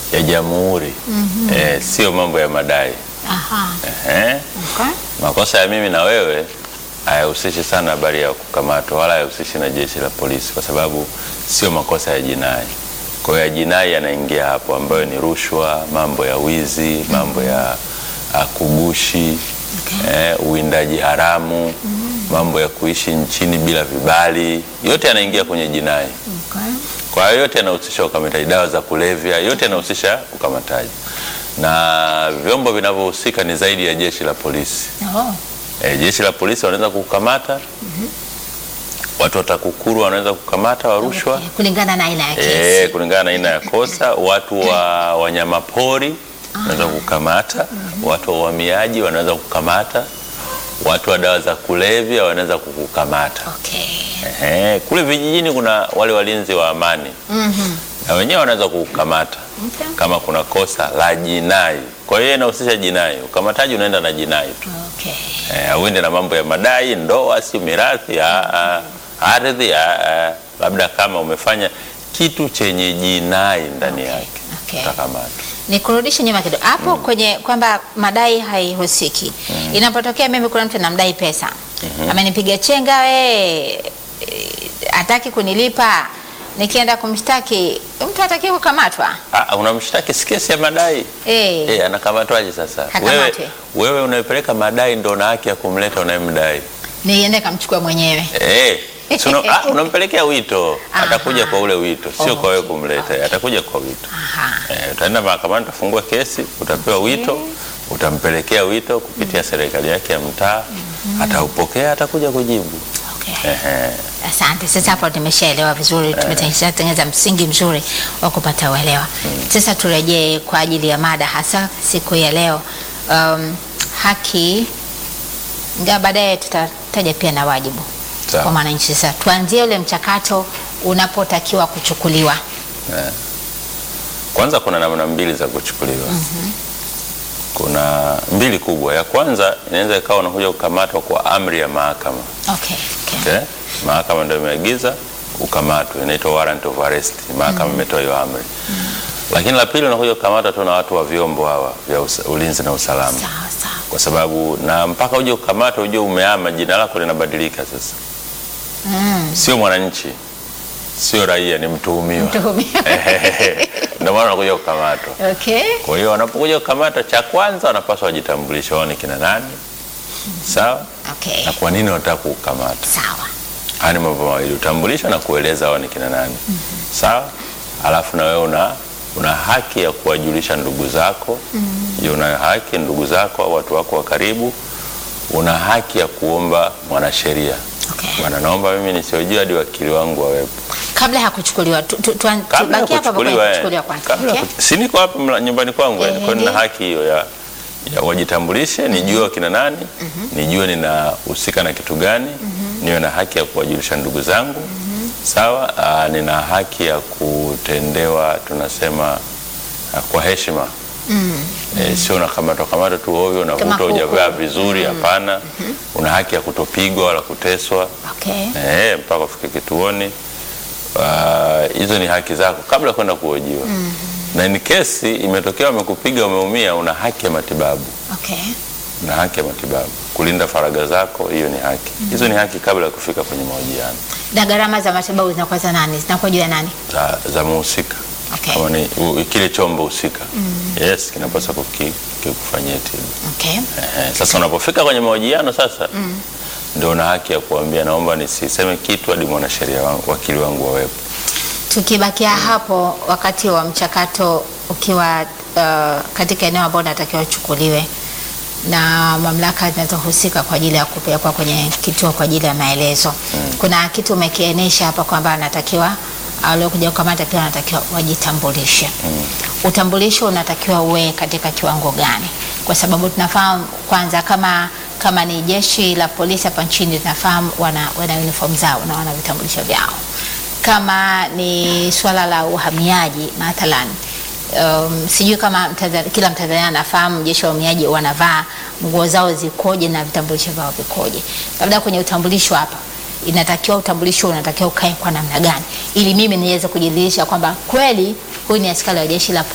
ya jamhuri eh, sio mambo ya madai Aha. eh. Okay. Makosa ya mimi na wewe hayahusishi sana habari ya kukamatwa wala hayahusishi na jeshi la polisi, kwa sababu sio makosa ya jinai. Kwa hiyo ya jinai yanaingia hapo, ambayo ni rushwa, mambo ya wizi, mambo ya ah, kugushi Okay. eh, uwindaji haramu, mambo ya kuishi nchini bila vibali, yote yanaingia kwenye jinai. Okay. Kwa hiyo yote yanahusisha ukamataji, dawa za kulevya, yote yanahusisha ukamataji, na vyombo vinavyohusika ni zaidi ya jeshi la polisi. Oh. E, jeshi la polisi wanaweza kukamata watu wa TAKUKURU wanaweza kukamata wa rushwa Okay. Kulingana na aina ya kesi. e, kulingana na aina ya kosa. Watu wa wanyamapori wanaweza kukamata, watu wa uhamiaji wanaweza kukamata, watu wa dawa za kulevya wanaweza kukukamata. Okay. Ehe, kule vijijini kuna wale walinzi wa amani Mhm. na wenyewe wanaweza kukukamata Okay. kama kuna kosa la jinai. Kwa hiyo inahusisha jinai, ukamataji unaenda na jinai tu. Okay. Eh, uende na mambo ya madai, ndoa, si mirathi, ah, ah, ardhi, ah, ah, labda kama umefanya kitu chenye jinai ndani Okay, yake okay. utakamatwa. Nikurudishe nyuma kidogo hapo kwenye kwamba madai haihusiki. Inapotokea mimi kuna mtu namdai pesa, amenipiga chenga, we hataki kunilipa, nikienda kumshtaki mtu hataki kukamatwa. Ah, unamshtaki si kesi ya madai Eh, eh, anakamatwaje sasa? Hakamatwi. Wewe, wewe unayepeleka madai ndo na haki ya kumleta unayemdai niende kamchukua mwenyewe. eh. si una- ah, unampelekea wito, Aha. atakuja kwa ule wito, sio kwa wewe Okay, kumleta, atakuja kwa wito. Aha. Eh, utaenda mahakamani, utafungua kesi, utapewa wito, utampelekea wito kupitia serikali yake ya mtaa, ataupokea, atakuja kujibu. Okay. Ehe. Asante. Sasa hapo tumeshaelewa vizuri, tumetengeneza msingi mzuri wa kupata uelewa. Sasa turejee kwa ajili ya mada hasa siku ya leo. Um, haki ingawa baadaye tutataja pia na wajibu Sawa. kwa mwananchi. Sasa tuanzie ule mchakato unapotakiwa kuchukuliwa. Eh. Kwanza kuna namna mbili za kuchukuliwa. Kuna mbili kubwa. Ya kwanza inaweza ikawa unakuja kukamatwa kwa amri ya mahakama. Okay. Okay. Okay? Mahakama ndio imeagiza ukamatwe, inaitwa warrant of arrest. Mahakama imetoa hiyo amri. Lakini la pili unakuja kukamatwa tu na watu wa vyombo hawa vya usa- ulinzi na usalama. Sawa sawa. Kwa sababu na mpaka uje kukamatwa uje umeama, jina lako linabadilika sasa. Mm. Sio mwananchi, sio raia, ni mtuhumiwa. Mtuhumiwa. Ndio maana unakuja kukamatwa. Okay. Kwa hiyo wanapokuja kukamata, cha kwanza wanapaswa wajitambulishe wao ni kina nani, sawa, Okay. na kwa nini wanataka kukamata. Sawa. Haya ni mambo mawili, utambulisho na kueleza wao ni kina nani, sawa. Alafu na wewe una una haki ya kuwajulisha ndugu zako. Je, una haki ndugu zako au watu wako wa karibu, una haki ya kuomba mwanasheria, Okay. bwana, naomba mimi nisiojua hadi wakili wangu wawepo Kabla ya kuchukuliwa tu, tu, tu, kabla ya tubakie hapa hapo kwenye kuchukuliwa. eh, kuchukuliwa kwanza. kabla ya Okay. kuchu- si niko hapa mla- nyumbani kwangu, Eh, eh, kwa hiyo nina ndiyo. haki hiyo ya, ya wajitambulishe, nijue wakina nani, nijue ninahusika na kitu gani, niwe na haki ya kuwajulisha ndugu zangu sawa. Aa, nina haki ya kutendewa tunasema ah, kwa heshima Eh, sio unakamatwa kamatwa tu ovyo, Kama unakuta kuku. hujavaa vizuri, hapana. Una haki ya kutopigwa wala kuteswa Okay. eh, mpaka ufike kituoni. Ah, Hizo ni haki zako kabla ya kwenda kuhojiwa. Na ni kesi imetokea, wamekupiga, umeumia, una haki ya matibabu, Okay. una haki ya matibabu, kulinda faragha zako, hiyo ni haki. Hizo ni haki kabla ya kufika kwenye mahojiano Na gharama za matibabu zinakuwa za nani? Zinakuwa juu ya nani? za, za muhusika Okay. kama ni u, kile chombo husika yes, kinapaswa kuki- kikufanyia tiba. Okay. Ehe, Sasa unapofika kwenye mahojiano sasa ndio una haki ya kuambia naomba nisiseme kitu hadi mwanasheria wangu, wakili wangu wawepo. Tukibakia hapo wakati wa mchakato ukiwa uh, katika eneo ambalo natakiwa uchukuliwe na mamlaka zinazohusika kwa ajili ya kupelekwa kwenye kituo kwa ajili ya maelezo. Kuna kitu umekiainisha hapa kwamba anatakiwa waliokuja kukamata pia wanatakiwa wajitambulishe. Utambulisho unatakiwa uwe katika kiwango gani? Kwa sababu tunafahamu kwanza, kama kama ni jeshi la polisi hapa nchini tunafahamu wana, wana uniform zao na wana vitambulisho vyao kama ni swala la uhamiaji mathalan, um, sijui kama Mtanzania, kila Mtanzania anafahamu jeshi la uhamiaji wanavaa nguo zao zikoje na vitambulisho vyao vikoje. Labda kwenye utambulisho hapa inatakiwa utambulisho unatakiwa ukae kwa namna gani, ili mimi niweze kujiridhisha kwamba kweli huyu ni askari wa jeshi la